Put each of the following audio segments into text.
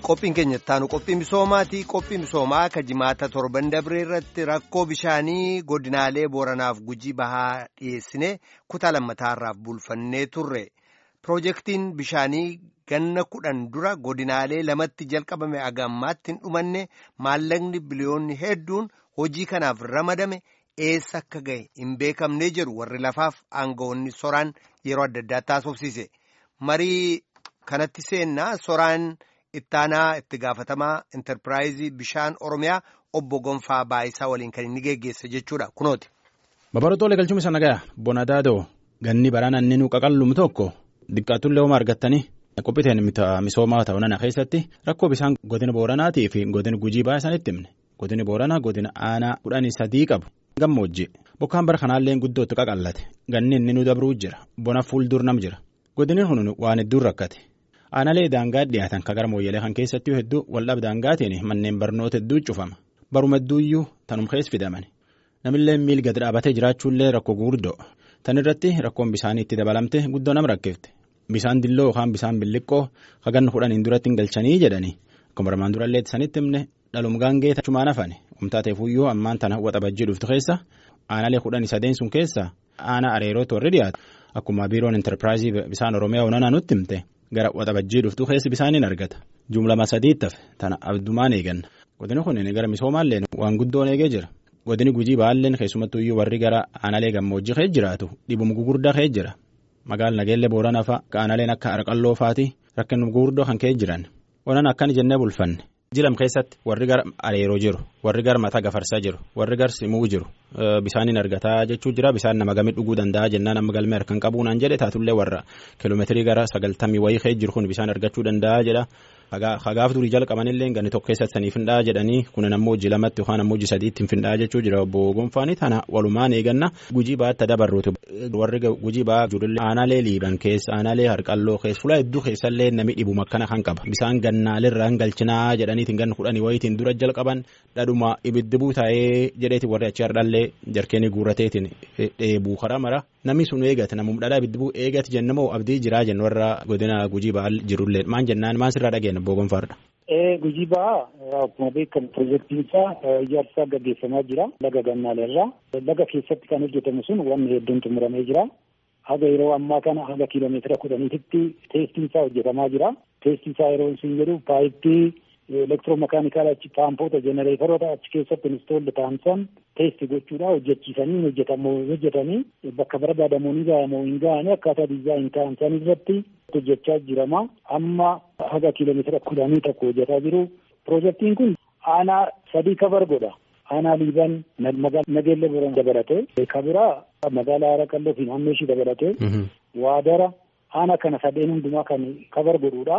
qophiin keenya ittaanu qophii misoomaati qophii misoomaa ka jimaata torban dabree irratti rakkoo bishaanii godinaalee booranaaf gujii bahaa dhiyeessine kutaa lammataarraaf bulfannee turre piroojeektiin bishaanii ganna kudhan dura godinaalee lamatti jalqabame agammaatti hin dhumanne maallaqni biliyoonni hedduun hojii kanaaf ramadame eessa akka gahe hin beekamnee jedhu warri lafaaf aangawoonni soraan yeroo adda addaa taasofsiise marii kanatti seennaa soraan. ittaanaa itti gaafatamaa intarpiraayizii bishaan oromiyaa obbo Gonfaa Baayisaa waliin kan inni geggeesse jechuudha kunooti. Babarootoo galchuun isa nagaa Bonadaadoo ganni baraan inni nu qaqallumu tokko diqqaatullee hooma argattanii qophiiteen misoomaa ta'uu nana keessatti rakkoo bishaan godina booranaatii fi godina gujii baay'ee isaanitti himne godini booranaa godina aanaa kudhanii sadii qabu gammoojji bokkaan bara kanaallee guddootti qaqallate ganni inni nu dabruu jira bona fuuldur nam jira godinni kun waan hedduun rakkate. Aanaalee daangaa dhiyaatan kan gara mooyyalee kan keessatti hedduu waldhaab daangaatiin manneen barnoota hedduu cufama baruma hedduuyyuu tanum keessa fidaman namillee miil gadi dhaabatee jiraachuullee rakkoo guguddoo tan irratti rakkoon bishaanii itti dabalamte guddoo nama rakkifte bishaan dilloo yookaan bishaan billiqqoo hagan kudhaniin duratti hin galchanii jedhanii akkuma armaan durallee sanitti himne dhalum gaangee tachumaan hafane umtaateefuyyuu ammaan tana waxabajjii dhuftu keessa aanaalee kudhanii sadeen sun keessa aanaa areerootu warri dhiyaatu akkuma biiroon intarpiraayizii bishaan oromiyaa onanaa nutti himte. Gara waxabajjii dhuftuu keessi bishaaniin argata jumlama sadiitti hafe tana abdumaan eeganna godini kun gara misoomaallee waan guddoon eegee jira godini gujii baalleen keessumattuyyuu warri gara aanaalee gammoojjii keessa jiraatu dhibuma gugurdaa keessa jira magaala nageellee booranaa fa'a aanaaleen akka arqalloo fa'aati rakkinuma gugurdoo kan keessa jiran onan akkan jennee bulfanne jilam keessatti warri gara areeroo jiru warri gara mataa gafarsaa jiru warri gara simuu jiru bishaaniin argataa jechuu jira bishaan nama gamii dhuguu danda'a jennaan amma galmee harkaan qabuunaan jedhe taatullee warra kiiloomeetirii gara sagaltamii wayii keessa jiru kun bishaan argachuu danda'a jedha hagaaf durii jalqabanillee ganni tokko keessatti sanii findhaa jedhanii kun ammoo hojii lamatti yookaan ammoo hojii sadiitti hin findhaa jechuu jira obbo Gonfaanii tana walumaan eeganna gujii baatti dabarruuti warri gujii baa jirullee aanaalee liiban keessa aanaalee harqalloo keessa fuula hedduu keessallee namni dhibuma akkana kan qaba bishaan gannaalirraa hin galchinaa jedhaniitiin ganna kudhanii wayiitiin dura jalqaban dhadhuma ibiddi buutaa'ee jedheeti warri achi hardhallee jarkeenii guurateetiin dheebuu karaa mara namni sun eegate namum dhadhaa ibiddi buu eegate jennamoo abdii jiraa jennu warra godina gujii baa jirullee maan jennaan maan sirraa dhageenya obbo Gonfaadha. Gujii ba'aa akkuma beekamu piroojeektiin isaa ijaarsa gaggeeffamaa jira laga gannaaleerraa laga keessatti kan hojjetamu sun wanni hedduun xumuramee jira haga yeroo ammaa kana haga kiiloomeetira kudhaniititti teestiin isaa hojjetamaa jira teestiin isaa yeroo isin jedhu paayippii elektiroomakaanikaala achi paampoota jenereeteroota achi keessatti instoolli taansan teesti gochuudha hojjechiisanii hojjetamu hojjetanii bakka barbaadamu ni gahamoo hin gahanii akkaataa diizaayin taansan irratti hojjechaa jirama amma haga kiiloomeetira kudhanii tokko hojjetaa jiru piroojeektiin kun aanaa sadii kabar godha aanaa liiban nageelle boran dabalate kabiraa magaalaa haraqalloo fi naannoo ishii dabalate waadara aanaa kana sadeen hundumaa kan kabar godhuudha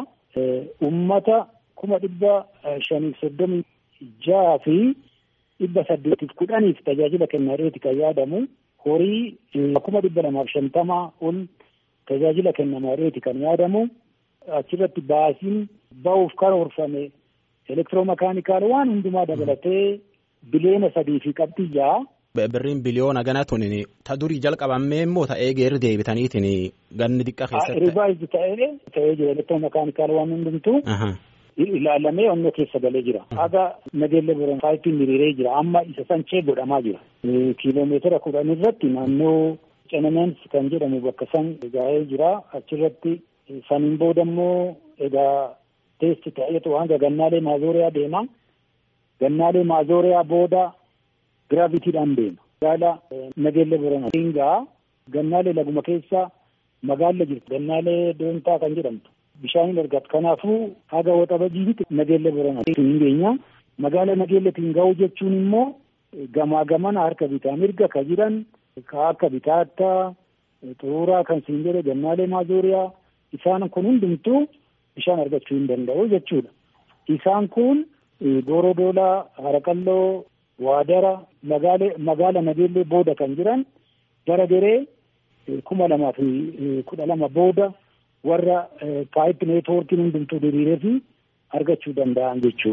ummata kuma dhibba shaniif soddomii jaha fi dhibba saddeetiif kudhaniif tajaajila kennaadheeti kan yaadamu horii kuma dhibba lamaaf shantamaa ol tajaajila kennamaadheeti kan yaadamu achirratti baasiin ba'uuf karoorfame elektiroomakaanikaal waan hundumaa dabalatee biliyoona sadii fi qabxii ja'a. Birriin biliyoona gana tuni ta durii jalqabamee immoo ta'ee geerri deebitaniitiin ganni xiqqaa keessatti. Rivaayizii ta'ee ta'ee jira elektiroomakaanikaal waan hundumtuu. ilaalamee onnoo keessa galee jira. Haga nageelle boran paayippiin hiriiree jira. Amma isa sanchee godhamaa jira. Kiiloomeetira kudhan irratti naannoo Cenemeens kan jedhamu bakka san gaa'ee jira. Achirratti saniin booda immoo egaa teesti ta'eetu hanga gannaalee maazooriyaa deema. Gannaalee maazooriyaa booda giraavitiidhaan deema. Magaala nageelle boran hingaa gannaalee laguma keessa magaalla jirti. Gannaalee doontaa kan jedhamtu. bishaaniin argatu kanaafuu haga waxabajjiitti nageelle boran hin geenya magaala nageelletiin ga'uu jechuun immoo gamaa gamana harka bitaa mirga ka jiran ka akka bitaattaa xuruuraa kan siin jedhe gannaalee maazooriyaa isaan kun hundumtuu bishaan argachuu hin danda'u jechuudha isaan kun goorodoolaa haraqalloo waadara magaala nageellee booda kan jiran gara garee kuma lamaa fi kudha lama booda warra paayip neetwoorkiin hundumtuu diriiree fi argachuu danda'an jechuudha.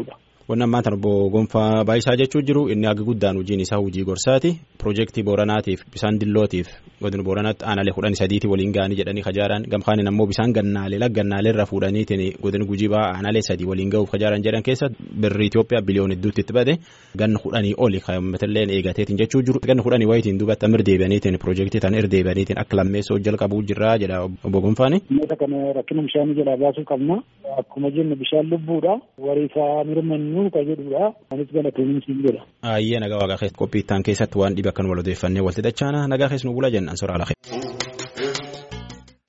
Wanni ammaa tan obbo Gonfaa Baayisaa jechuu jiru inni haga guddaan hojiin isaa hojii gorsaati. Piroojeektii Booranaatiif bisaan dillootiif godina Booranaatti aanalee kudhanii sadiitii waliin ga'anii jedhanii kajaaran gamkaanin ammoo bisaan gannaalee laggannaalee irra fuudhaniitiin godina gujii ba'aa aanalee sadii waliin ga'uuf kajaaran jedhan keessa birri Itoophiyaa biliyoon hedduutti itti bade ganna kudhanii oli kaa'ammatillee eegateetiin jechuu jiru. Ganna kudhanii wayitiin duubatti amir deebi'aniitiin piroojeektii tan irra deebi'aniitiin akka lammeessoo jalqabuu jirraa jedha obbo Gonfaani. Dhimmoota kana rakkina bishaanii jalaa baasuu qabna. Akkuma jennu bishaan lubbuudha. Wariisaa mirmannuu ka jedhudha. Anis galatoomii jedha. Ayyee nagaa waaqa qophii ittaan keessatti waan dhibe akkan wal odeeffannee walti dachaana nagaa keessa nu bula jennan soraa lafe.